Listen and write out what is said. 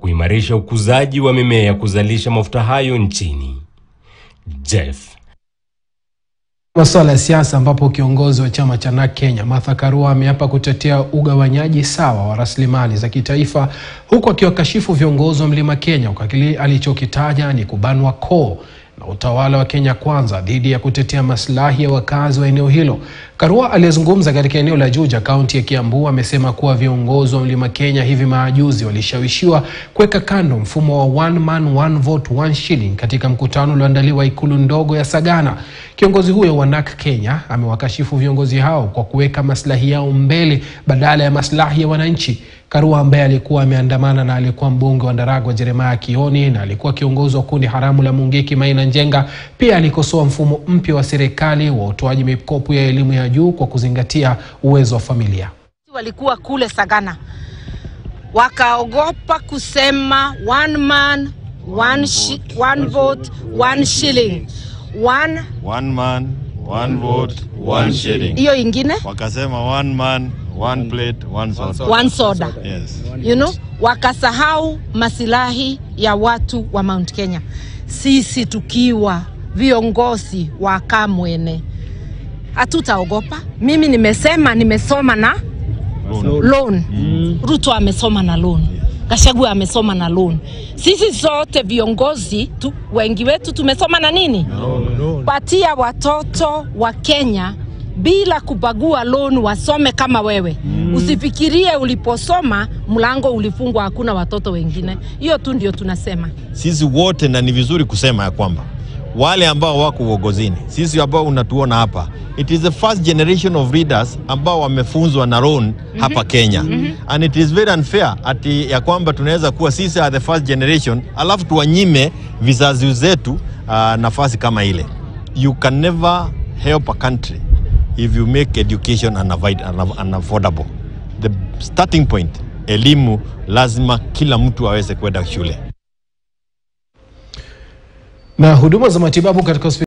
kuimarisha ukuzaji wa mimea ya kuzalisha mafuta hayo nchini. Jeff Masuala ya siasa ambapo kiongozi wa chama cha NARC Kenya Martha Karua ameapa kutetea ugawanyaji sawa wa rasilimali za kitaifa huku akiwakashifu viongozi wa Mlima Kenya kwa kile alichokitaja ni kubanwa koo na utawala wa Kenya Kwanza dhidi ya kutetea maslahi ya wakazi wa eneo hilo. Karua aliyezungumza katika eneo la Juja, kaunti ya Kiambu, amesema kuwa viongozi wa Mlima Kenya hivi majuzi walishawishiwa kuweka kando mfumo wa one man one vote one shilling katika mkutano ulioandaliwa ikulu ndogo ya Sagana. Kiongozi huyo wa NARC Kenya amewakashifu viongozi hao kwa kuweka maslahi yao mbele badala ya maslahi ya wananchi. Karua ambaye alikuwa ameandamana na alikuwa mbunge wa Ndaragwa Jeremiah Kioni na alikuwa kiongozi wa kundi haramu la Mungiki Maina Njenga, pia alikosoa mfumo mpya wa serikali wa utoaji mikopo ya elimu ya juu kwa kuzingatia uwezo wa familia. walikuwa kule Sagana wakaogopa kusema one man one, shi, one vote one shilling one one man one vote one shilling. hiyo ingine Wakasema one man one plate one soda. one soda Yes. you know, wakasahau masilahi ya watu wa Mount Kenya. Sisi tukiwa viongozi wa Kamwene hatutaogopa. Mimi nimesema nimesoma na loan. Ruto amesoma na loan. Gachagua amesoma na loan. Sisi sote viongozi tu, wengi wetu tumesoma na nini? Patia watoto wa Kenya bila kubagua loan wasome kama wewe. Usifikirie uliposoma mlango ulifungwa, hakuna watoto wengine. Hiyo tu ndio tunasema. Sisi wote na ni vizuri kusema ya kwamba wale ambao wako uongozini, sisi ambao unatuona hapa, it is the first generation of leaders ambao wamefunzwa na Ron hapa Kenya and it is very unfair ati ya kwamba tunaweza kuwa sisi are the first generation alafu tuwanyime vizazi zetu uh, nafasi kama ile. You can never help a country if you make education unavoid- unav- unaffordable. The starting point, elimu, lazima kila mtu aweze kwenda shule. Na huduma za matibabu katika hospitali